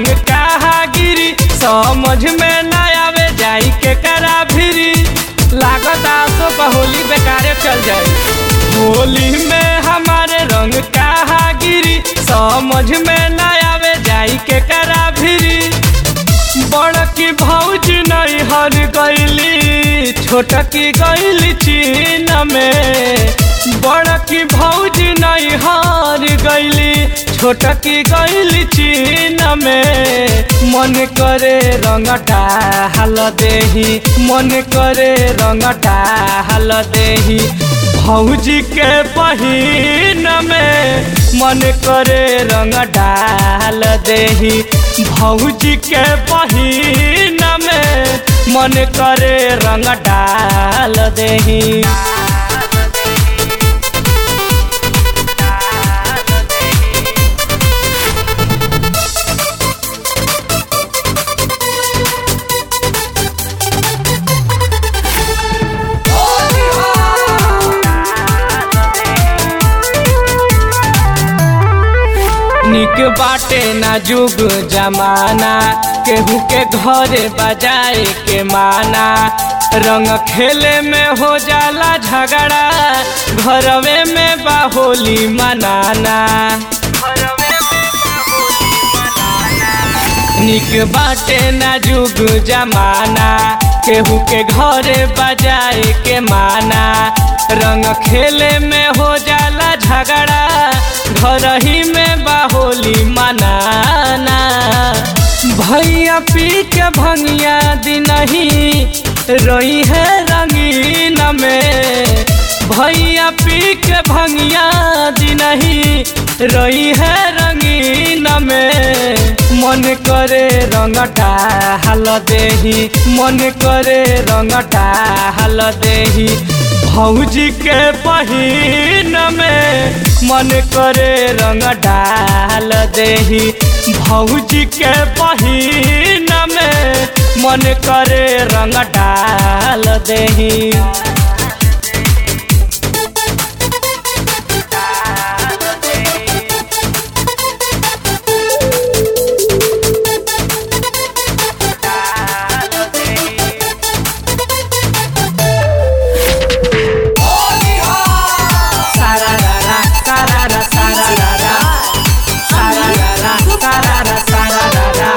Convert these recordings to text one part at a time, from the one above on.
रंग कहा गिरी समझ में न आवे जाई के करा भिरी लागत आसो का होली बेकारे चल जाए होली में हमारे रंग कहा गिरी समझ में न आवे जाई के करा भिरी बड़की भौज नहीं हर गईली छोटकी गईली चीन में बड़की भौज नहीं हार गईली छोटकी गईली चीन में मन करे रंगटा हल देही मन करे रंगटा हल देही भौजी के पहिन में मन करे रंग डाल देही भौजी के पहिन में मन करे रंग डाल देही निक बाटे ना जुग जमाना केहू के घरे बजाए के माना रंग खेले में हो जाला झगड़ा घरवे में बाहोली मनाना निक बाटे ना जुग जमाना केहू के घरे बजाए के माना रंग खेले में हो जाला झगड़ा घर ही में बाहोली मनाना भैया पी के भंगिया दिन ही रही है रंगीन में भैया पी के भंगिया दिन ही रही है रंगीन में मन करे रंगटा हल देही मन करे रंगटा हल देही भौजी के पहिन में मन करे रंग डाल देही भौजी के पहिन में मन करे रंग डाल देही सारारा सारारा सारारा सारारा सारारा सारारा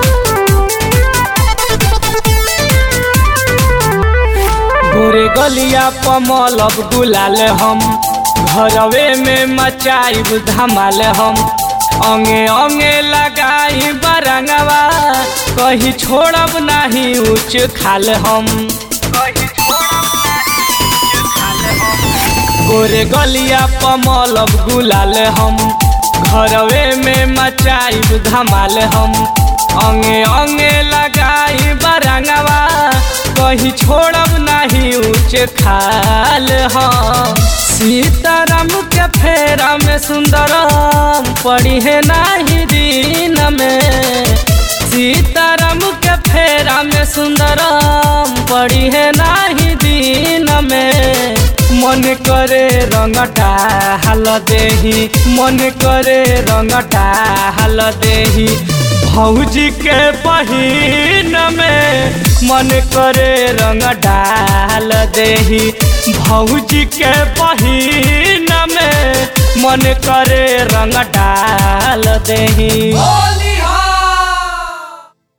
गोरे गलिया पमलब गुलाल हम घरवे में मचाइब धमाल हम अंगे अंगे लगाई बरंगवा कहीं छोड़ब नहीं उच्च खाल हम गोरे गलिया पमलब गुलाल हम घरवे में मचाइब धमाल हम अंगे अंगे लगाई बरंगवा कहीं छोड़ब नहीं उच्च खाल हम सीताराम के फेरा में सुंदरम पड़ी है नहीं दिन में सीताराम के फेरा में सुंदरम पड़ी है नहीं दिन में मन करे रंगटा हल देही मन करे रंगटा हल देही भौजी के पहिन में मन करे रंग डाल देही भौजी के पहिन में मन करे रंग डाल देही होली